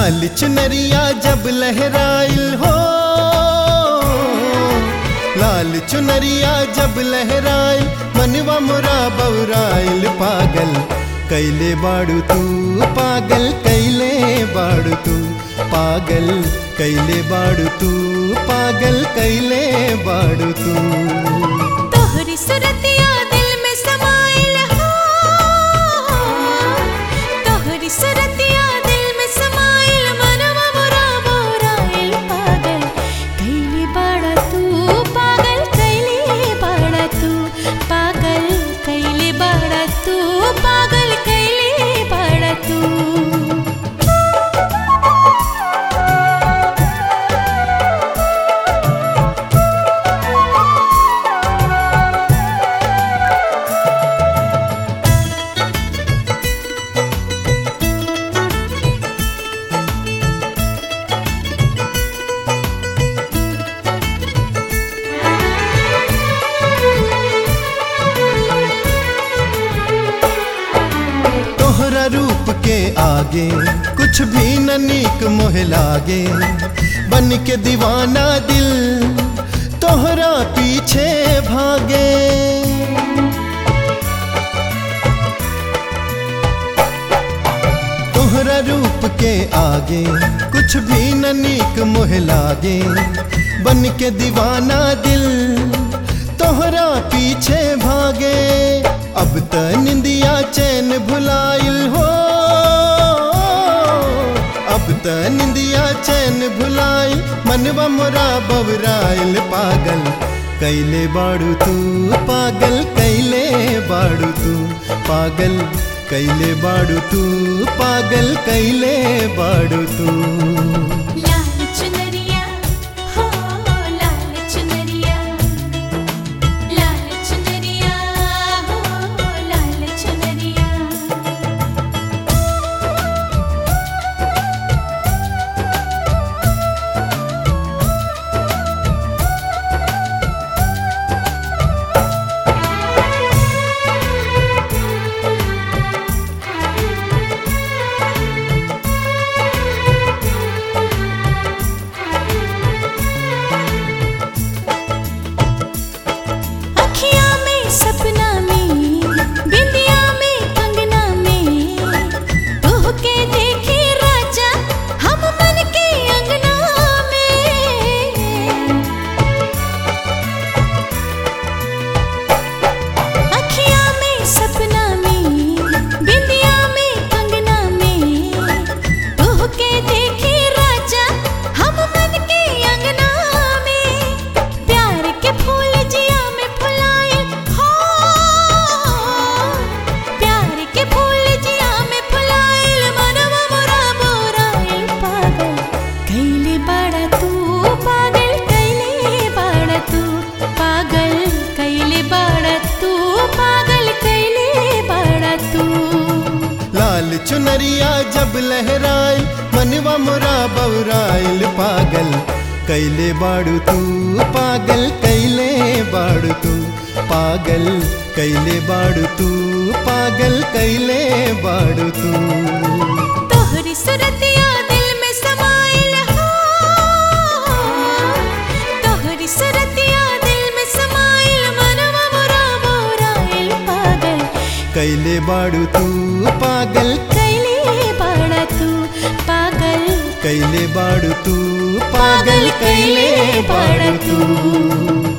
लाल चुनरिया जब लहराइल हो लाल चुनरिया जब लहराइल मनवा मुरा बौराइल पागल कैले बाड़ू तू पागल कैले बाड़ू तू पागल कैले बाड़ू तू पागल कैले बाड़ू तू तोहरी सुरतिया दिल में समाइल हो तोहरी सुरतिया दिल में समाइल मनवा मोरा मोराइल पागल कैले बाड़ा तू पागल कैले बाड़ा तू पागल कैले बाड़ा तू पागल कैले बाड़ा तू तोहरा रूप के आगे कुछ भी न नीक मोह लागे बन के दीवाना दिल तोहरा पीछे भागे तोहरा रूप के आगे कुछ भी न नीक मोह लागे बन के दीवाना दिल तोहरा पीछे भागे अब त निंदिया चैन भुलाइल हो अब त निंदिया चैन भुलाइल मनवा मोरा बबराइल पागल कैले बाड़ू तू पागल कैले बाड़ू तू पागल कैले बाड़ू तू पागल कैले बाड़ू तू लाल चुनरिया हो लाल चुनरिया लाल चुनरिया हो लाल चुनरिया अखियाँ में सपना में बिंदिया में कंगना में तोह के देखे राजा हम मन के अंगना में अखियाँ में सपना में बिंदिया में कंगना में तोह के देखे राजा हम मन के अंगना में प्यार के फूल जिया में फुलाए हो प्यार के फूल जिया में फुलाए मनवा मोरा बोराए पागल कैले बाड़ा तू पागल कैले बाड़ा तू पागल कैले बाड़ा तू पागल कैले बाड़ा तू लाल चुनरिया जब लहराई मनवा मोरा बौराइल पागल कैले बाड़ू तू पागल कैले बाड़ू तू पागल कैले बाड़ू तू पागल कैले बाड़ू तू तोहरी सुरतिया दिल में समाइल हो तोहरी सुरतिया दिल में समाइल मनवा मोरा मोराइल पागल कैले बाड़ू तू पागल कैले बाड़ा तू पागल कैले बाड़ू तू पागल कैले बाड़ू तू